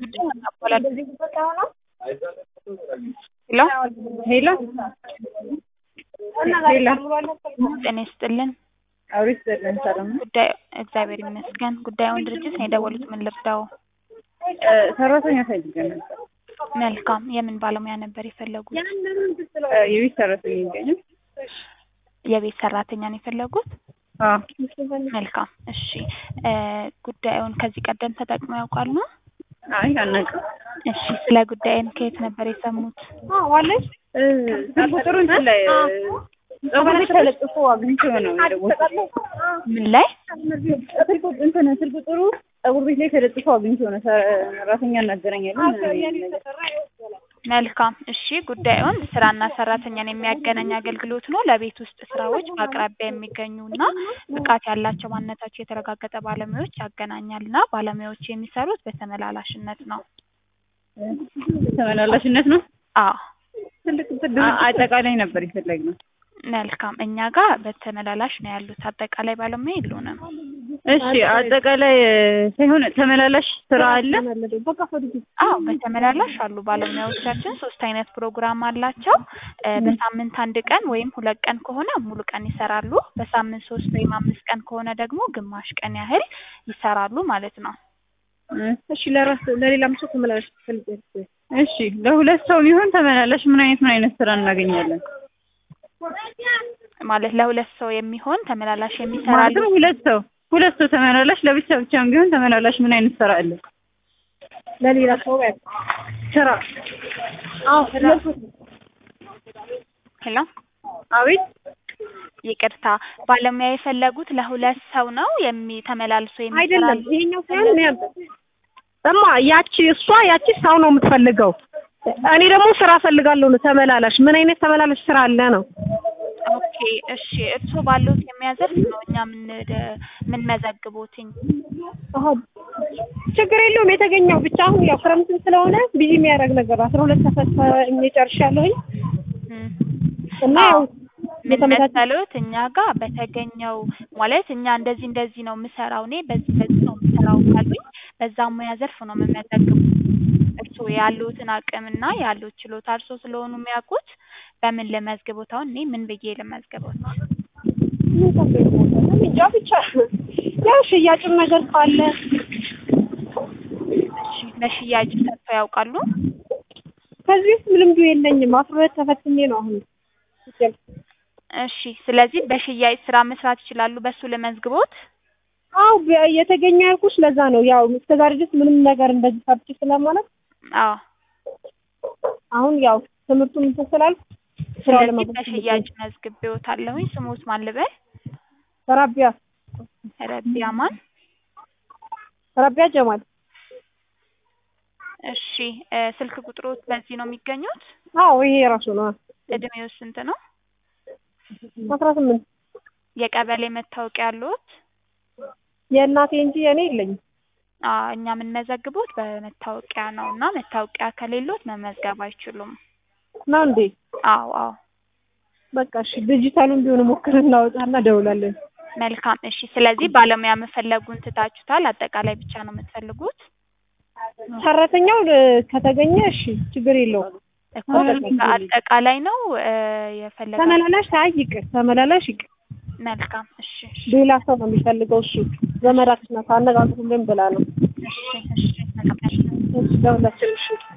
ሄሎ ሄሎ ጤና ይስጥልን። አውሪት ዘለን ሰላም ነው። ጉዳይ እግዚአብሔር ይመስገን። ጉዳዩን ድርጅት ነው የደወሉት። ምን ልርዳው? እ ሰራተኛ ፈልጌ ነበር። መልካም። የምን ባለሙያ ነበር የፈለጉት? እ የቤት ሰራተኛ ይገኛል? የቤት ሰራተኛ ነው የፈለጉት? አዎ መልካም። እሺ እ ጉዳዩን ከዚህ ቀደም ተጠቅመው ያውቃሉ? አይ አናውቅም። እሺ ስለ ጉዳይን ከየት ነበር የሰሙት? እ ስልክ ቁጥሩ እንትን ላይ እ ፀጉር ቤት ተለጥፎ አግኝቼው ነው የደወልኩት። ምን ላይ? ስልክ ቁጥ- እንትን ስልክ ቁጥሩ ፀጉር ቤት ላይ ተለጥፎ አግኝቼው ነው ሰራተኛ እናገናኛለን መልካም። እሺ ጉዳዩን ስራና ሰራተኛን የሚያገናኝ አገልግሎት ነው። ለቤት ውስጥ ስራዎች በአቅራቢያ የሚገኙና ብቃት ያላቸው ማንነታቸው የተረጋገጠ ባለሙያዎች ያገናኛልና ባለሙያዎች የሚሰሩት በተመላላሽነት ነው። ተመላላሽነት ነው። አዎ አ- አጠቃላይ ነበር የፈለግነው። መልካም። እኛ ጋር በተመላላሽ ነው ያሉት። አጠቃላይ ባለሙያ የሉንም። እሺ አጠቃላይ እ ሳይሆን ተመላላሽ ስራ አለ። አዎ በተመላላሽ አሉ ባለሙያዎቻችን። ሶስት አይነት ፕሮግራም አላቸው። እ በሳምንት አንድ ቀን ወይም ሁለት ቀን ከሆነ ሙሉ ቀን ይሰራሉ። በሳምንት ሶስት ወይም አምስት ቀን ከሆነ ደግሞ ግማሽ ቀን ያህል ይሰራሉ ማለት ነው። እሺ ለራስ ለሌላም ሰው ተመላላሽ ትፈልጊያለሽ? እሺ ለሁለት ሰው ቢሆን ተመላላሽ ምን አይነት ምን አይነት ስራ እናገኛለን? ማለት ለሁለት ሰው የሚሆን ተመላላሽ የሚሰራሉ። ማለትም ሁለት ሰው ሁለት ሰው ተመላላሽ ለብቻ ብቻም ቢሆን ተመላላሽ ምን አይነት ስራ አለ? ለሌላ ሰው ስራ አዎ ሄሎ አቤት ይቅርታ፣ ባለሙያ የፈለጉት ለሁለት ሰው ነው የሚ ተመላልሶ አይደለም የሚሰራሉ። ይሄኛው ሳይሆን ነው ያንተ እማ ያቺ እሷ ያቺ ሰው ነው የምትፈልገው እኔ ደግሞ ስራ ፈልጋለሁ ነው ተመላላሽ ምን አይነት ተመላላሽ ስራ አለ ነው ኦኬ እሺ፣ እርስዎ ባሉት የሚያዘርፍ ነው እኛ ምን ምን መዘግቦትኝ። አሀ ችግር የለውም የተገኘው ብቻ አሁን ያው ክረምትም ስለሆነ ቢዚ የሚያደርግ ነገር አስራ ሁለት ተፈትኜ ጨርሻለሁኝ እም። እና ያው ምን የተመቻቸ መሰሎት እኛ ጋር በተገኘው ማለት እኛ እንደዚህ እንደዚህ ነው የምሰራው እኔ በዚህ በዚህ ነው የምሰራው ካሉኝ በዛ ሙያ ዘርፍ ነው የምመዘግቡት። እርስዎ ያሉትን አቅምና ያሉት ችሎታ እርስዎ ስለሆኑ የሚያውቁት በምን ልመዝግቦት? አሁን እኔ ምን ብዬ ልመዝግቦት? ምን ተብሎ ይሞታል? እንጃ ብቻ ያው ሽያጭም ነገር ካለ እሺ በሽያጭ ሰርተው ያውቃሉ? ከዚህ ውስጥ ልምዱ የለኝም አስራ ሁለት ተፈትኜ ነው አሁን እሺ ስለዚህ በሽያጭ ስራ መስራት ይችላሉ። በሱ ልመዝግቦት? አው የተገኘ ያልኩሽ ለዛ ነው ያው እስከዛሬ ድረስ ምንም ነገር እንደዚህ ሰርቼ ስለማለት አዎ አሁን ያው ትምህርቱን እንትን ስላልኩ ስራው ስለዚህ ለመግባት በሽያጭ መዝግቤዎታለሁኝ። ስሙት ማን ልበል? ረቢያ ረቢያ ማን? ረቢያ ጀማል እሺ እ ስልክ ቁጥሮት በዚህ ነው የሚገኙት? አዎ ይሄ ራሱ ነው እድሜው ስንት ነው? አስራ ስምንት የቀበሌ መታወቂያ አለዎት? የእናቴ እንጂ የእኔ የለኝም አዎ እኛ የምንመዘግቦት በመታወቂያ ነው እና መታወቂያ ከሌሎት መመዝገብ አይችሉም። ነው እንዴ አዎ አዎ በቃ እሺ ዲጂታሉን ቢሆን ሞክር እናወጣና ደውላለን መልካም እሺ። ስለዚህ ባለሙያ መፈለጉን ትታችሁታል። አጠቃላይ ብቻ ነው የምትፈልጉት? ሰራተኛው እ ከተገኘ እሺ ችግር የለውም እኮ አጠቃላይ ነው እ የፈለጋችሁት? ተመላላሽ አይ ይቅር ተመላላሽ ይቅር መልካም እሺ እሺ ሌላ ሰው ነው የሚፈልገው እሱ ዘመዳችን ናት አነጋግሩልን ብላ ነው እሺ እሺ መልካም እሺ ደውላችን እሺ